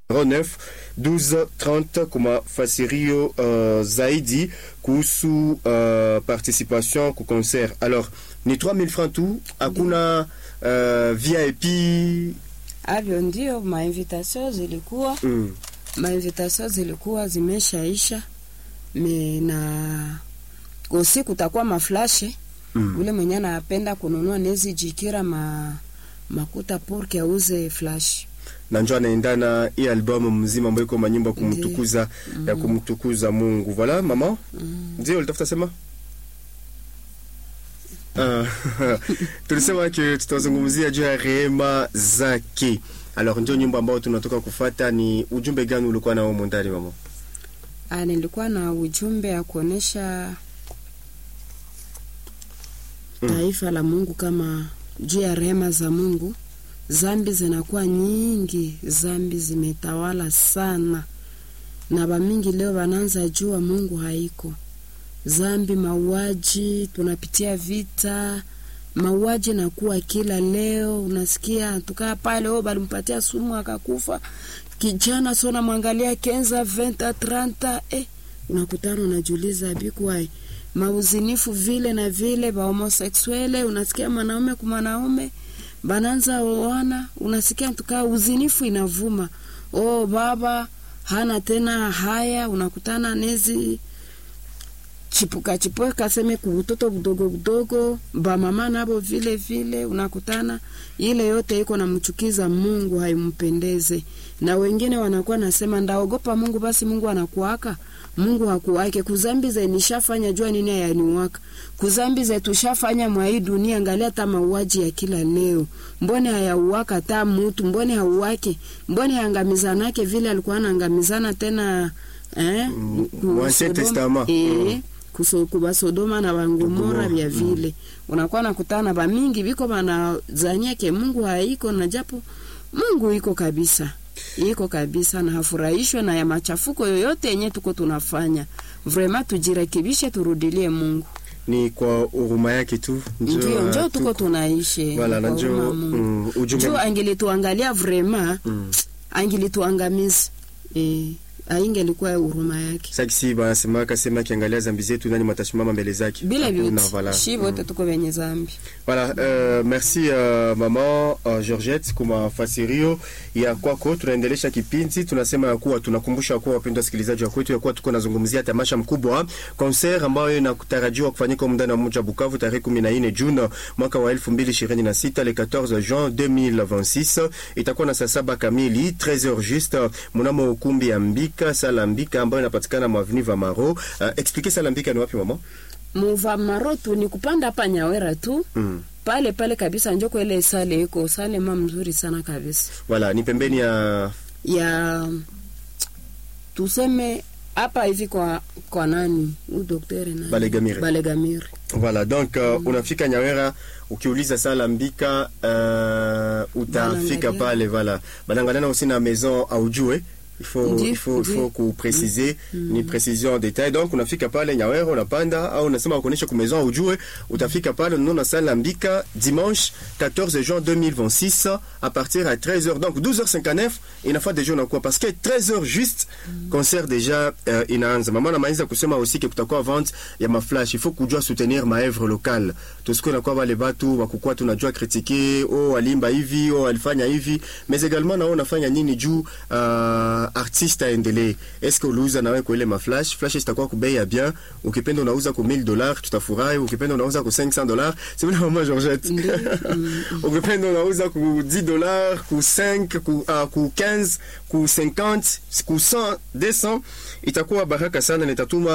09 1230 kwa mafasirio uh, zaidi kuhusu uh, participation ku concert. Alors ni 3000 francs tu, hakuna uh, VIP Avyo ndio mainvitation zilikuwa mm. mainvitation zilikuwa zimeshaisha me na usiku kutakuwa maflashe Mm. ule mwenye anapenda kununua nezi jikira ma makuta porke auze flash na njo anaendana hii albamu mzima ambayo iko manyimbo ya kumtukuza ya kumtukuza Mungu. Voilà mama, ndio ulitafuta sema Ah, tulisema ke tutazungumzia juu ya rehema zake. Alors ndio nyimbo ambayo tunatoka kufata. Ni ujumbe gani ulikuwa nao mondani mama? Ah, nilikuwa na ujumbe ya kuonesha taifa la Mungu kama juu ya rehema za Mungu. Zambi zinakuwa nyingi, zambi zimetawala sana, na bamingi leo wanaanza jua Mungu haiko. Zambi, mauaji, tunapitia vita, mauaji nakuwa kila leo. Unasikia tukaa pale, oh, balimpatia sumu akakufa kijana, so namwangalia kenza venta tranta, eh, unakutana unajiuliza bikuwai mauzinifu vile na vile ba homoseksuele, unasikia mwanaume kwa mwanaume bananza oana, unasikia tukaa uzinifu inavuma. Oh, baba hana tena haya, unakutana nezi chipuka chipuka seme kubutoto budogo budogo, ba mama nabo vile vile, unakutana ile yote iko namchukiza Mungu, haimpendeze. Na wengine wanakuwa nasema ndaogopa Mungu, basi Mungu anakuaka Mungu hakuwake kuzambi ze nishafanya jua nini hayaniwaka kuzambi ze tushafanya mwa hii dunia. Angalia hata mauaji ya kila leo, mbone hayauwaka hata mutu, mbone hauwake, mbone hangamizanake vile alikuwa anaangamizana tena eh, Mm, ku- Ancien Sodoma- Testament. eh, Mm. kuso- kuba Sodoma na Bangomora Gomora, vya vile unakuwa nakutana bamingi biko banazania ke Mungu haiko na japo Mungu iko kabisa iko kabisa na hafurahishwe na ya machafuko yoyote yenye tuko tunafanya. Vrema tujirekebishe, turudilie Mungu. Ni kwa huruma yake tu Ndio njo tu- tuko tunaishi Voilà, na kwa huruma njo Mungu. mm, ujumbe Juu angilituangalia vrema mm. angilituangamiza eh, aingelikuwa huruma yake Sakisi banasemaka sema kiangalia zambi zetu nani matashimama mbele zake. bila Hakuna, vyote voilà. shi vote tuko venye zambi Voilà, euh, merci euh, maman uh, Georgette kwa mafasirio ya kwako. Tunaendelesha kipindi, tunasema ya kuwa tunakumbusha kuwa wapendwa wasikilizaji wa kwetu ya kuwa tuko nazungumzia tamasha mkubwa concert ambayo inatarajiwa kufanyika muda wa mji wa Bukavu tarehe 14 Juni mwaka wa 2026 le 14 juin 2026 itakuwa na saa saba kamili 13h juste mnamo ukumbi ya Mbika sala Mbika ambayo inapatikana mwa avenue Vamaro. Uh, expliquer sala Mbika ni wapi mama? muva marotu ni kupanda hapa Nyawera tu Mm. pale pale kabisa, njoko ile sale iko sale ma mzuri sana kabisa Voilà, ni pembeni ya ya tuseme hapa hivi kwa kwa nani u daktari nani Balegamire. Balegamire Voilà, donc uh, unafika Nyawera ukiuliza sala Mbika uh, utafika Banangalia. pale voilà. Banangaliana aussi na maison aujue il faut Ndi, il faut il ndi. faut kupréciser ni précision en détail donc unafika pale Nyawera unapanda au unasema ukonesha ku maison aujue utafika pale unaona sala Mbika dimanche 14 juin 2026 à partir à 13h donc 12h59 inafaa deja unakuwa parce que 13h juste concert déjà uh, inaanza mama namaliza kusema aussi que kutakuwa vente ya maflash il faut kujua soutenir maevre locale tusikuwe nakuwa wale batu wakukuwa tunajua kritike o alimba hivi o alifanya hivi mais également nao unafanya nini juu uh, artiste aendelee eske uliuza nawe kwa ile maflash flash zitakuwa kubei ya bien ukipenda unauza ku 1000 dollars tutafurahi ukipenda unauza ku 500 dollars c'est vile mama Georgette Ndio. Mm, ukipenda unauza ku 10 dollars ku 5 ku, uh, ku 15 ku 50 ku 100 200 itakuwa baraka sana nitatuma